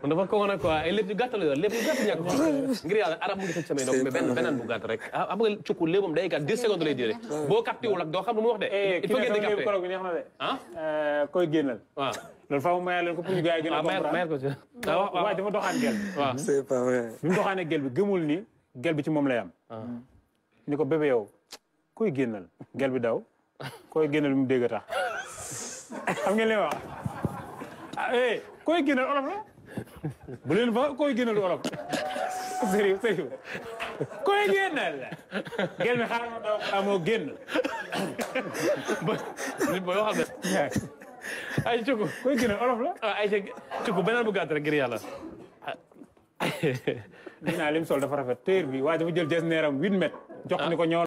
kon dafa ko woon quoi ay lépp yu gàtt la yor lépp yu gàtt ñàkk ko ngir yàlla arab mu ngi tëj samay donc mais benn beneen bu gàtt rek ah xam nga cukku léebam day gàtt 10 secondes lay duré boo capté wul ak doo xam lu mu wax de il faut ngeen di capté koro bi neex na de ah koy génnal waaw loolu faaw mayal leen ko pour ñu gars yi gën a waaw mayal mayal comprendre ko ci waaw waaw waaye dafa doxaan gel bi waaw c'est pas vrai. bi mu doxaanee gel bi gëmul ni gel bi ci moom lay am ni ko bébé yow koy génnal gel bi daw koy génnal bi mu dégg a tax xam ngeen li ma wax ah eh koy génnal olof la bu leen fa koy génnal olof sérieux sérieux koy génnal gel bi xaar ma daw amoo génn nit booy waxal de ay cukku koy génnal olof la ah ay cukku beneen bu gàtt rek ngir yàlla dinaa lim sol dafa rafet téer bi waaye dafa jël jes neeram huit mètres jox ni ko ñëw